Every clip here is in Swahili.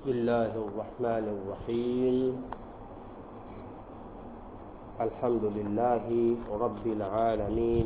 بسم الله الرحمن الرحيم الحمد لله رب العالمين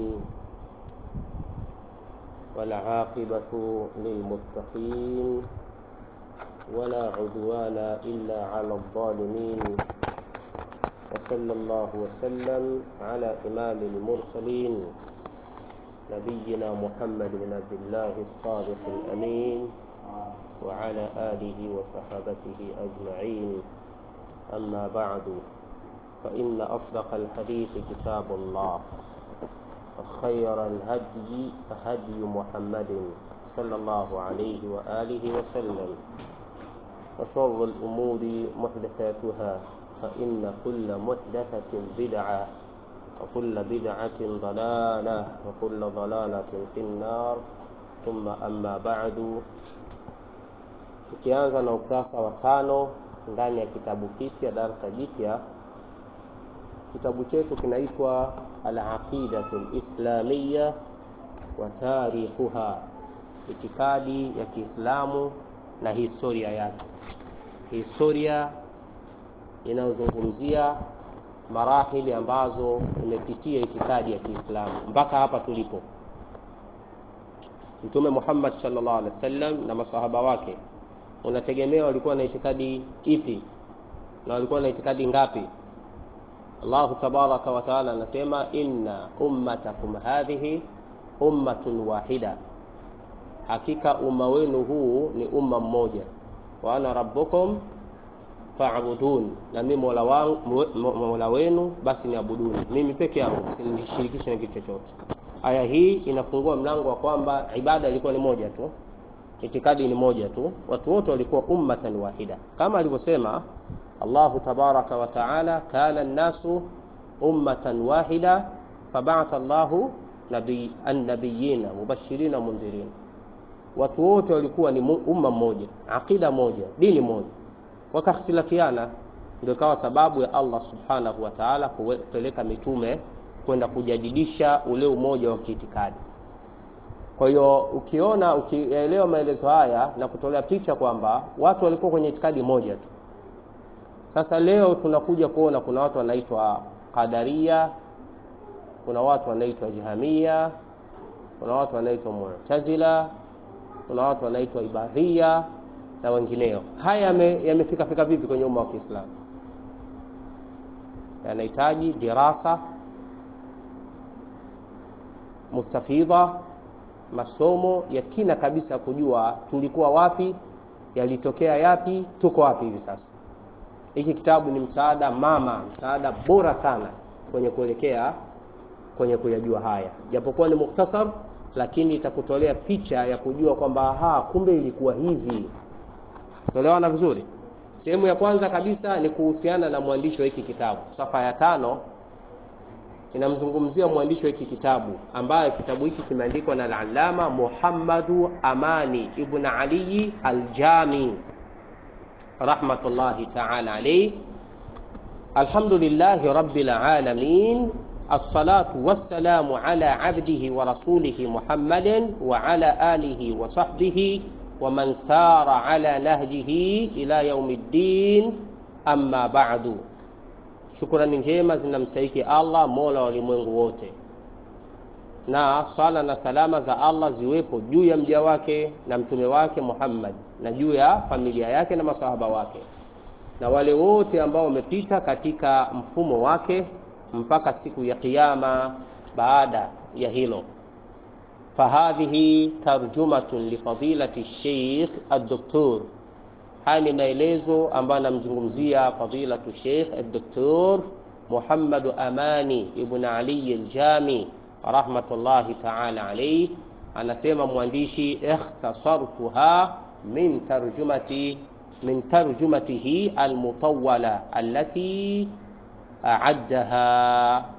والعاقبة للمتقين ولا عدوان إلا على الظالمين وصلى الله وسلم على إمام المرسلين نبينا محمد بن عبد الله الصادق الأمين وعلى آله وصحابته أجمعين أما بعد فإن أصدق الحديث كتاب الله وخير الهدي هدي محمد صلى الله عليه وآله وسلم وشر الأمور محدثاتها فإن كل محدثة بدعة وكل بدعة ضلالة وكل ضلالة في النار ثم أما بعد tukianza na ukurasa wa tano ndani ya kitabu kipya darasa jipya kitabu chetu kinaitwa alaqidatu lislamiya wa tarikhuha itikadi ya kiislamu na historia yake historia inayozungumzia marahili ambazo imepitia itikadi ya kiislamu mpaka hapa tulipo mtume muhammad sallallahu alaihi wasallam na masahaba wake unategemea walikuwa na itikadi ipi na walikuwa na itikadi ngapi Allahu tabaraka wa taala anasema inna ummatakum hadhihi ummatun wahida hakika umma wenu huu ni umma mmoja wa ana rabbukum fa'budun na mimi mola wangu mola wenu basi niabuduni mimi peke yangu msinishirikishe na kitu chochote aya hii inafungua mlango wa kwamba ibada ilikuwa ni moja tu itikadi ni moja tu watu wote walikuwa ummatan wahida kama alivyosema Allahu tabaraka wa taala kana an-nasu ummatan wahida fab'atha Allahu nabii an-nabiyina mubashirina mundhirin watu wote walikuwa ni umma mmoja akida moja dini moja wakakhtilafiana ndio ikawa sababu ya Allah subhanahu wa ta'ala kupeleka mitume kwenda kujadidisha ule umoja wa kiitikadi kwa hiyo ukiona ukielewa maelezo haya na kutolea picha kwamba watu walikuwa kwenye itikadi moja tu. Sasa leo tunakuja kuona kuna watu wanaitwa Qadaria, kuna watu wanaitwa Jahamia, kuna watu wanaitwa Mu'tazila, kuna watu wanaitwa Ibadhia na wengineo. Haya yamefika fika vipi kwenye umma wa Kiislamu? Yanahitaji dirasa mustafidha masomo ya kina kabisa kujua tulikuwa wapi yalitokea yapi tuko wapi hivi sasa hiki kitabu ni msaada mama msaada bora sana kwenye kuelekea kwenye kuyajua haya japokuwa ni mukhtasar lakini itakutolea picha ya kujua kwamba ha kumbe ilikuwa hivi tuelewana vizuri sehemu ya kwanza kabisa ni kuhusiana na mwandishi wa hiki kitabu safa ya tano inamzungumzia mwandishi wa hiki kitabu ambaye kitabu hiki kimeandikwa na al-Allama Muhammadu Amani ibn Ali al-Jami rahmatullahi ta'ala alayhi alhamdulillahi rabbil alamin الصلاة والسلام على عبده ورسوله محمد وعلى آله وصحبه ومن سار على نهجه إلى يوم الدين أما بعد shukurani njema zinamstahiki Allah mola wa ulimwengu wote, na sala na salama za Allah ziwepo juu ya mja wake na mtume wake Muhammad na juu ya familia yake na masahaba wake na wale wote ambao wamepita katika mfumo wake mpaka siku ya Kiyama. Baada ya hilo, fahadhihi tarjumatun lifadilati Sheikh ad-Doktor haya ni maelezo ambayo anamzungumzia fadilatu Sheikh Dr. Muhammad Amani ibn Ali al-Jami rahmatullahi ta'ala alayhi, anasema mwandishi ikhtasartuha min tarjumati min tarjumatihi almutawwala allati a'addaha.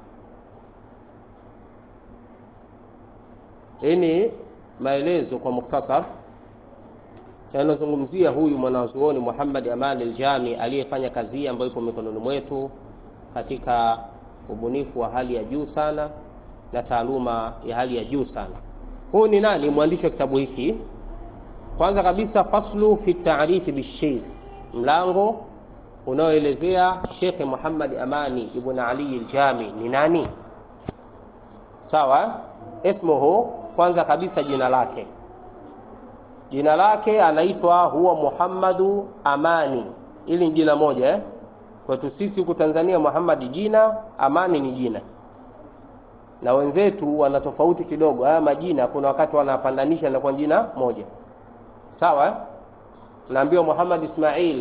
Ini maelezo kwa muktasar yanazungumzia huyu mwanazuoni Muhammad Aman al-Jami aliyefanya kazi ambayo ipo mikononi mwetu katika ubunifu wa hali ya juu sana na taaluma ya hali ya juu sana. Huyu ni nani? Mwandishi wa kitabu hiki. Kwanza kabisa, faslu fi taarifi bisheikh, mlango unaoelezea Sheikh Muhammad Amani ibn Ali al-Jami ni nani sawa ismuhu kwanza kabisa jina lake jina lake anaitwa huwa Muhammadu Amani ili ni jina moja eh? kwetu sisi huku Tanzania Muhammad jina Amani ni jina na wenzetu wana tofauti kidogo haya majina kuna wakati wanapandanisha na kwa jina moja sawa eh? naambiwa Muhammad Ismail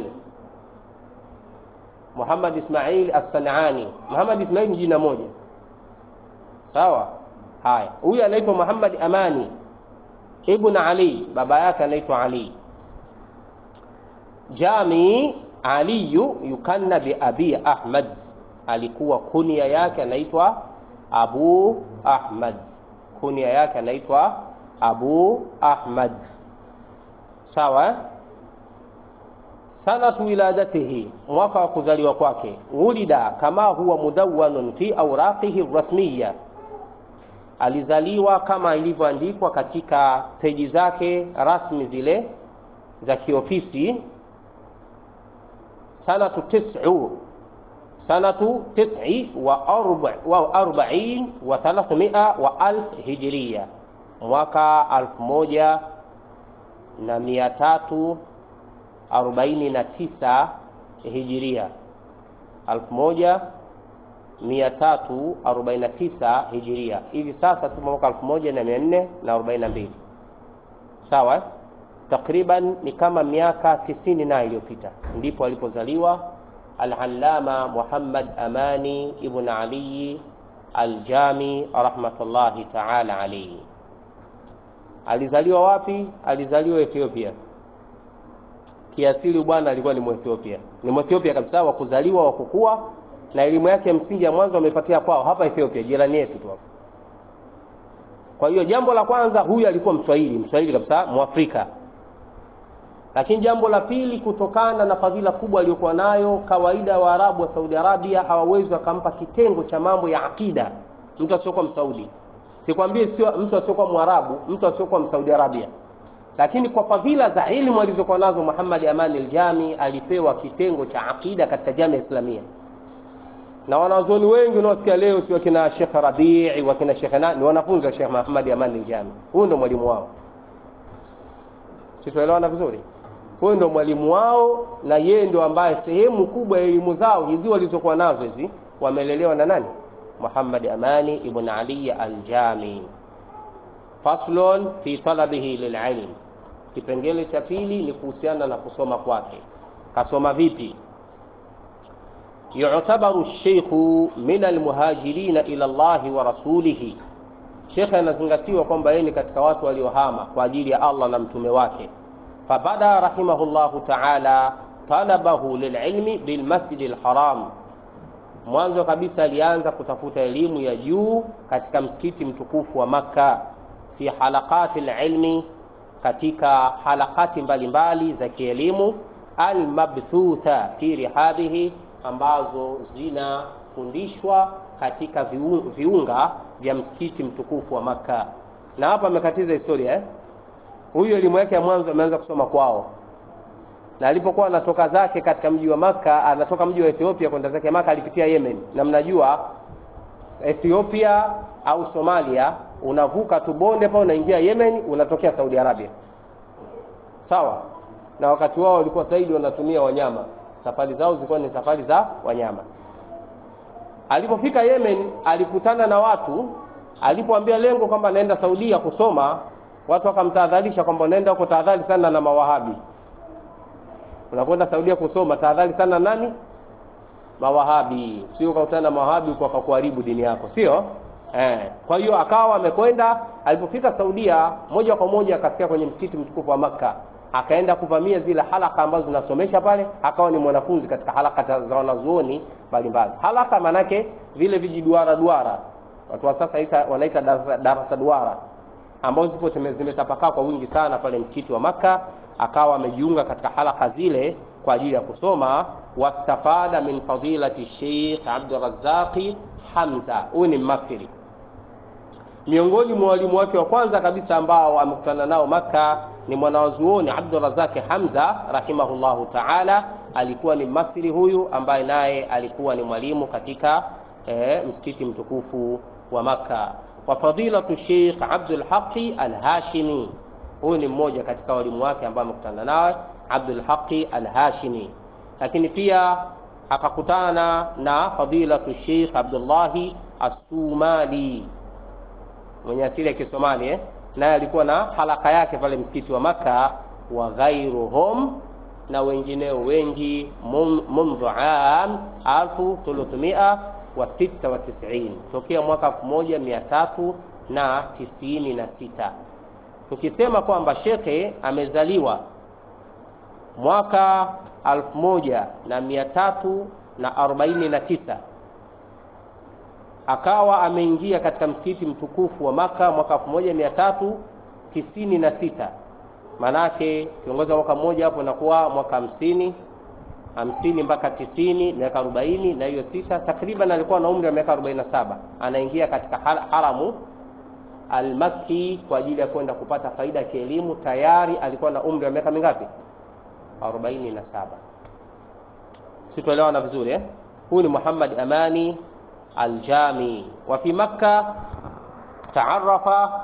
Muhammad Ismail As-Sanani Muhammad Ismail ni jina moja sawa haya huyu anaitwa Muhammad Amani ibn Ali baba yake anaitwa Ali Jami Aliyu yukanna bi Abi Ahmad alikuwa kunia yake anaitwa Abu Ahmad kunia yake anaitwa Abu Ahmad sawa sanatu wiladatihi mwaka wa kuzaliwa kwake ulida kama huwa mudawwanun fi awraqihi rasmiya alizaliwa kama ilivyoandikwa katika peji zake rasmi zile za kiofisi sanatu tis'u sanatu tis'i wa arba wa arba'in wa thalathmia wa alf hijriya mwaka alfu moja na mia tatu arobaini na tisa hijiria alfu moja mia tatu arobaini na tisa hijiria hivi sasa tupo mwaka elfu moja na mia nne na arobaini na mbili sawa takriban ni kama miaka tisini na iliyopita ndipo alipozaliwa al-allama Muhammad Amani ibn Ali al-Jami rahmatullahi ta'ala alayhi alizaliwa wapi alizaliwa Ethiopia kiasili bwana alikuwa ni Mwethiopia ni Mwethiopia kabisa wa kuzaliwa wa kukua na elimu yake msingi ya mwanzo amepatia kwao hapa Ethiopia jirani yetu tu kwa hiyo jambo la kwanza huyu alikuwa Mswahili Mswahili kabisa Mwafrika lakini jambo la pili kutokana na fadhila kubwa aliyokuwa nayo kawaida wa Arabu wa Saudi Arabia hawawezi wakampa kitengo cha mambo ya akida mtu asiokuwa Msaudi sikwambie sio mtu asiokuwa Mwarabu mtu asiokuwa Msaudi Arabia lakini kwa fadhila za elimu alizokuwa nazo Muhammad Amani al-Jami alipewa kitengo cha akida katika jamii Islamia na wanazuoni wengi unaosikia leo si wakina Sheikh Rabii wakina Sheikh na ni wanafunzi wa Sheikh Muhammad Amani al-Jami huyu ndo mwalimu wao situelewana vizuri huyu ndo mwalimu wao na yeye ndio ambaye sehemu kubwa ya elimu zao hizi walizokuwa nazo hizi wamelelewa na nani Muhammad Amani ibn Ali al-Jami faslun fi talabihi lililm kipengele cha pili ni kuhusiana na kusoma kwake kasoma vipi yu'tabaru ash-shaykhu min al-muhajirin ila Allah wa rasulih Sheikh anazingatiwa kwamba yeye ni katika watu waliohama kwa ajili ya Allah na mtume wake fabada rahimahullahu ta'ala talabahu lililmi bilmasjid alharam mwanzo kabisa alianza kutafuta elimu ya juu katika msikiti mtukufu wa Makka fi halaqati alilmi katika halakati mbalimbali za kielimu almabthutha fi rihabihi ambazo zinafundishwa katika viunga vya msikiti mtukufu wa Makka na hapa amekatiza historia eh? huyu elimu yake ya mwanzo ameanza kusoma kwao na alipokuwa anatoka zake katika mji wa Maka anatoka mji wa Ethiopia kwenda zake Maka alipitia Yemen na mnajua Ethiopia au Somalia unavuka tu bonde pale unaingia Yemen unatokea Saudi Arabia sawa na wakati wao walikuwa zaidi wanatumia wanyama safari zao zilikuwa ni safari za wanyama alipofika Yemen alikutana na watu alipoambia lengo kwamba naenda Saudia kusoma watu wakamtahadharisha kwamba unaenda huko tahadhari sana na mawahabi unakwenda Saudia kusoma tahadhari sana nani mawahabi sio ukakutana na mawahabi kwa kuharibu dini yako sio eh kwa hiyo akawa amekwenda alipofika Saudia moja kwa moja akafika kwenye msikiti mtukufu wa Makka akaenda kuvamia zile halaka ambazo zinasomesha pale akawa ni mwanafunzi katika halaka za wanazuoni mbalimbali halaka manake vile vijiduara duara watu wa sasa isa wanaita darasa, darasa duara ambazo zipo zimetapakaa kwa wingi sana pale msikiti wa Makka akawa amejiunga katika halaka zile kwa ajili ya kusoma wastafada min fadilati Sheikh Abdul Razzaqi Hamza huyu ni Mmasri miongoni mwa walimu wake wa kwanza kabisa ambao amekutana nao Makka ni mwanawazuoni Abdurazaki Hamza rahimahullahu taala, alikuwa ni Masri huyu ambaye naye alikuwa ni mwalimu katika eh, msikiti mtukufu wa Makka. Wa fadilatu Sheikh Abdul Haqi Al-Hashimi, huyu ni mmoja katika walimu wake ambao amekutana naye Abdul Haqi Al-Hashimi, lakini pia akakutana na fadilatu Sheikh Abdullahi As-Sumali mwenye asili ya Kisomali eh? naye alikuwa na halaka yake pale msikiti wa Makka, wa ghairuhum na wengineo wengi, mundhu am 1396 tokea mwaka 1396. Tukisema kwamba shekhe amezaliwa mwaka 1349 akawa ameingia katika msikiti mtukufu wa Maka mwaka 1396. Manake kiongoza mwaka mmoja hapo inakuwa mwaka hamsini hamsini mpaka tisini, miaka 40 na hiyo sita, takriban alikuwa na umri wa miaka 47. Anaingia katika haramu almakki kwa ajili ya kwenda kupata faida ya kielimu. Tayari alikuwa na umri wa miaka mingapi? 47. Situelewana vizuri eh? Huyu ni Muhammad Amani Aljami wa fi Makka taarafa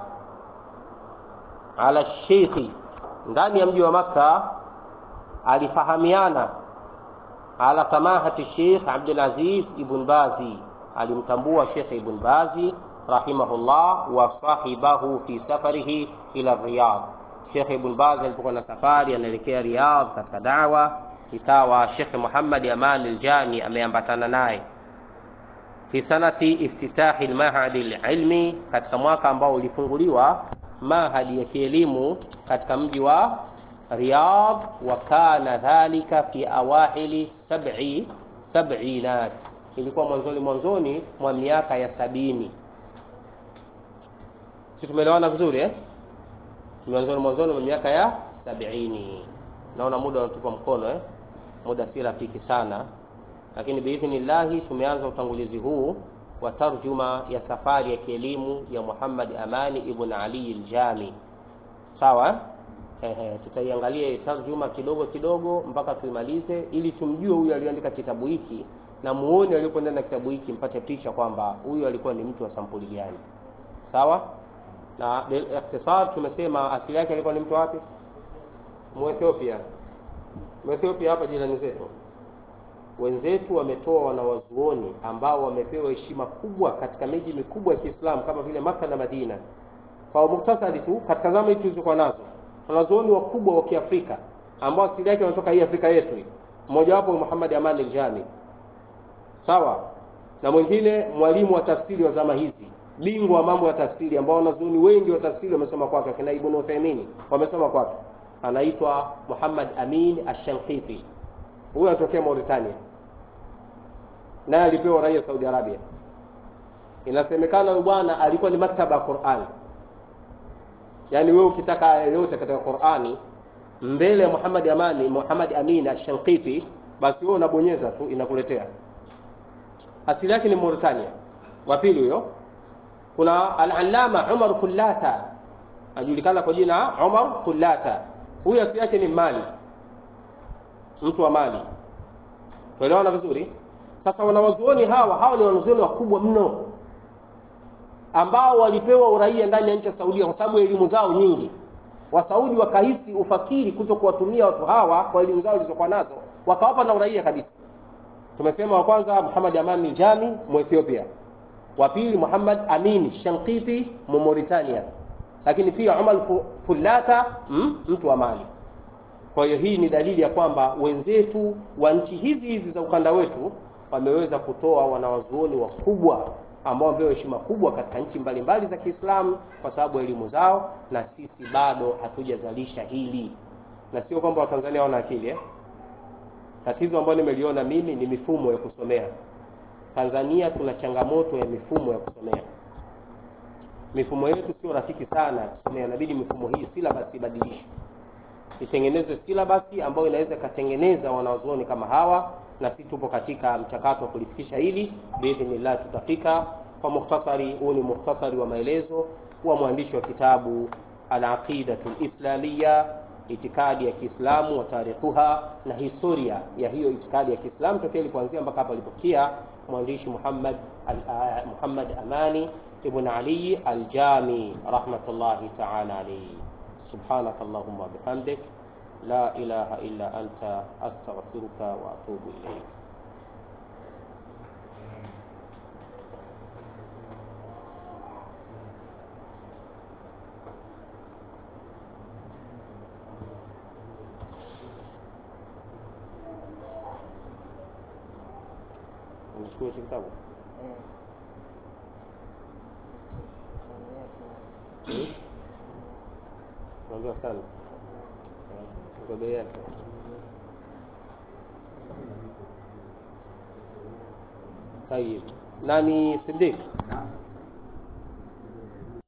ala sheikhi, ndani ya mji wa Makka alifahamiana ala samahati Sheikh Abdul Aziz Ibn Bazi, alimtambua Sheikh Ibn Bazi rahimahullah, wa sahibahu fi safarihi ila Riyadh. Sheikh Ibn Bazi alipokuwa na safari anaelekea Riyadh katika dawa, ikawa Sheikh Muhammad Aman Aljami ameambatana naye fi sanati iftitahi lmahadi lilmi, katika mwaka ambao ulifunguliwa mahadi ya kielimu katika mji wa Riyadh. Wa kana dhalika fi awahili sab'i sab'inat, ilikuwa mwanzoni mwanzoni mwa miaka ya sabini. Si tumeelewana vizuri eh? Mwanzoni mwanzoni mwa miaka ya sabini. Naona muda unatupa mkono eh? Muda si rafiki sana lakini biidhnillahi tumeanza utangulizi huu wa tarjuma ya safari ya kielimu ya Muhammad Amani ibn Ali al-Jami. Sawa, ehe, tutaiangalia tarjuma kidogo kidogo mpaka tuimalize, ili tumjue huyu aliandika kitabu hiki na muone aliyokuwa ndani ya kitabu hiki, mpate picha kwamba huyu alikuwa ni mtu wa sampuli gani. Sawa, na bil ikhtisar tumesema asili yake alikuwa ni mtu wapi? Muethiopia. Muethiopia hapa jirani zetu wenzetu wametoa wanawazuoni ambao wamepewa heshima kubwa katika miji mikubwa ya Kiislamu kama vile Maka na Madina. Kwa muktasari tu, katika zama hizi tulizokuwa nazo, wanazuoni wakubwa wa Kiafrika ambao asili yake wanatoka hii Afrika yetu. Mmoja wapo Muhammad Aman al-Jami, sawa na mwingine mwalimu wa tafsiri wa zama hizi, bingwa wa mambo ya tafsiri, ambao wanazuoni wengi wa tafsiri wamesoma kwake, akina Ibn Uthaymeen wamesoma kwake, anaitwa Muhammad Amin Ash-Shanqithi. Huyu anatokea Mauritania, naye alipewa raia Saudi Arabia. Inasemekana huyu bwana alikuwa ni maktaba ya Qur'an, yaani wewe ukitaka yoyote katika Qur'ani mbele ya Muhammad Amani, Muhammad Amin Ash-Shanqithi, basi wewe unabonyeza tu inakuletea. Asili yake ni Mauritania. Wa pili huyo, kuna al-Allama Umar Khullata, ajulikana kwa jina Umar Khullata. Huyu asili yake ni Mali, mtu wa Mali. Tuelewana vizuri? Sasa wanawazuoni hawa hawa ni wanazuoni wakubwa mno ambao walipewa uraia ndani ya nchi ya Saudia kwa sababu elimu zao nyingi. Wasaudi wakahisi ufakiri kuto kuwatumia watu hawa kwa elimu zao zilizokuwa nazo, wakawapa na uraia kabisa. Tumesema wa kwanza Muhammad Amani Jami Muethiopia, wa pili Muhammad Amin Shanqithi mu Mauritania, lakini pia Umar Fullata mm, mtu wa Mali. Kwa hiyo hii ni dalili ya kwamba wenzetu wa nchi hizi hizi za ukanda wetu wameweza kutoa wanawazuoni wakubwa ambao wamepewa heshima kubwa katika nchi mbalimbali za Kiislamu kwa sababu ya elimu zao, na sisi bado hatujazalisha hili, na sio kwamba Watanzania hawana akili eh? Tatizo ambalo nimeliona mimi ni mifumo ya kusomea. Tanzania tuna changamoto ya mifumo ya kusomea. Mifumo yetu sio rafiki sana ya kusomea, inabidi mifumo hii syllabus ibadilishwe, itengenezwe syllabus ambayo inaweza ikatengeneza wanazuoni kama hawa, na sisi tupo katika mchakato wa kulifikisha hili, biidhnillah tutafika. Kwa mukhtasari, huu ni mukhtasari wa maelezo wa mwandishi wa kitabu alaqidatu lislamia itikadi ya Kiislamu wa tarikhuha na historia ya hiyo itikadi ya Kiislamu tokea ilipoanzia mpaka hapa alipofikia mwandishi Muhammad al, uh, Muhammad Amani ibn Ali al-Jami rahmatullahi ta'ala alayhi subhanak allahumma bihamdik la ilaha illa anta astaghfiruka wa atubu ilayk unachukua hicho kitabu naambiwa sana kwa bei yake tayib nani Siddiq